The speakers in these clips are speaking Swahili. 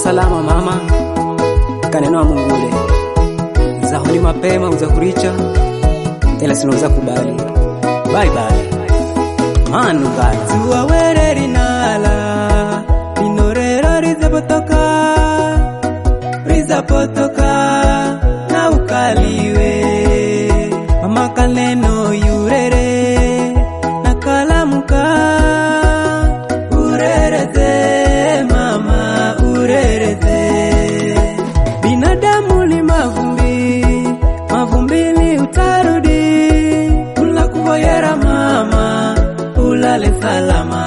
salama mama kaneno wa mungule zahuli mapema uzahuricha ela sinoweza kubali bye bye manu bye zuwa were rinala rinorero rizapotoka rizapotoka na ukaliwe mama kaneno yurere na kalamuka urereze mama urereze binadamu ni mavumbi mavumbili utarudi ula kuvoyera mama ulale salama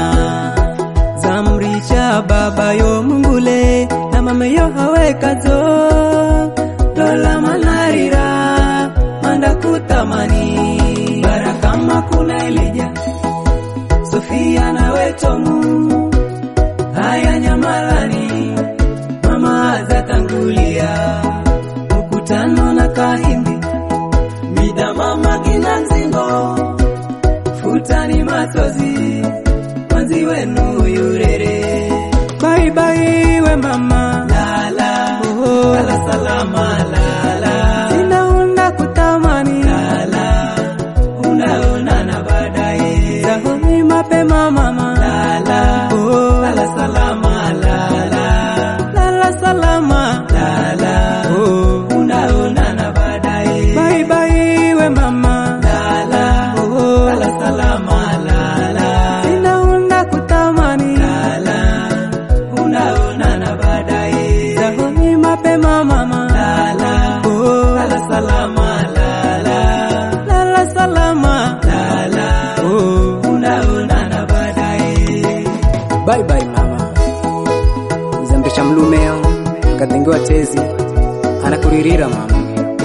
zamrisha baba yo mungule na mama yo hawekazo dola manarira manda kutamani barakama kuna ilija sofia na wetomu haya nyamalani mama zatangulia mkutano na kahindi mida mama kina nzingo futani machozi mwanzi wenu yurere bye bye we mama lala oh, lala salama lala sinaunda kutamani lala unaonana baadaye zahoni mapema mama lala oh, lala salama lala lala salama lala oh, unaonana baadaye bye bye we mama lala oh, lala salama lala sinaunda kutamani lala unaonana baadaye zahoni mapema mama lala oh, lala salama lala lala salama lala oh, unaonana baadaye bye bye mama zambesha mlumeo katengewa tezi anakuririra mama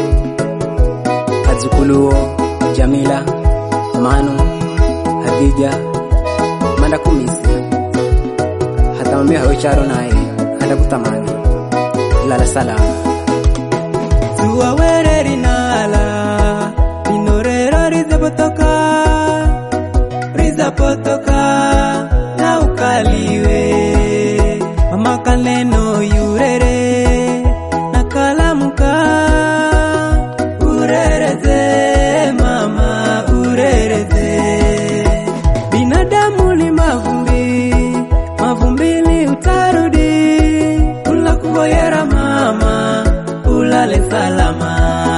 adzukuluo jamila manu hadija manda kumisi hata mamia hawe naye hata kutamani lala salama zuwa were rinala rinorero rizapotoka rizapotoka na ukaliwe mama kaneno yurere na kalamuka urereze mama urereze binadamu ni mavumbi mavumbili utarudi ula kuvoyera mama ulale salama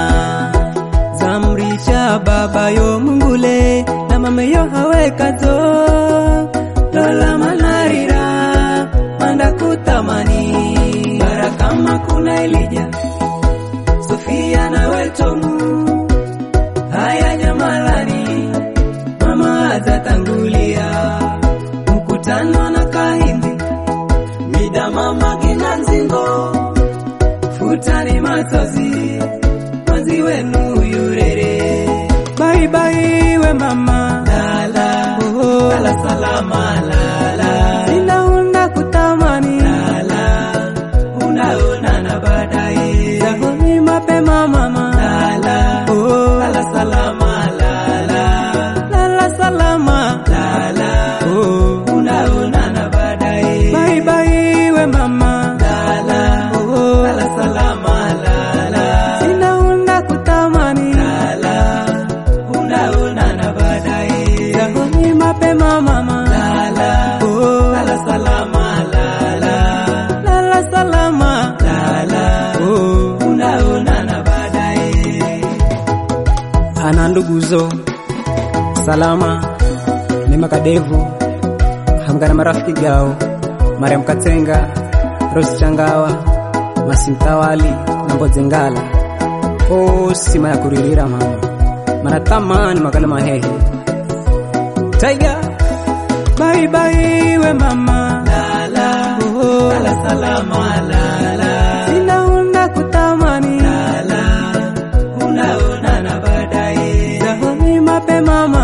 zamrisha baba yo mungule na mama yo hawekazo dola manarira manda kutamani barakama kuna elija sofia na wetomu haya nyamalani mama zatangulia mkutano na kahindi mida mama kina nzingo futani machozi mwanzi wenu yurere bye bye we mama lala oh, lala salama lala sinaunda kutamani lala unaonana baadaye zahoni mapema mama lala oh, lala salama lala lala salama lala oh, unaonana baadaye bye bye we mama lala oh, lala salama lala sinaunda kutamani lala unaonana baadaye zahoni mapema mama lala oh, lala salama lala lala salama lala oh, unaonana baadaye ana nduguzo salama mema kadevu hamgana marafiki gao mariam katenga rosi changawa masimtawali na mbozengala osima ya kuririra mama mana tamani makala mahehe taiga bye bye we mama lala oh, lala salama lala sinaunda kutamani lala unaonana baadaye zahoni mapema mama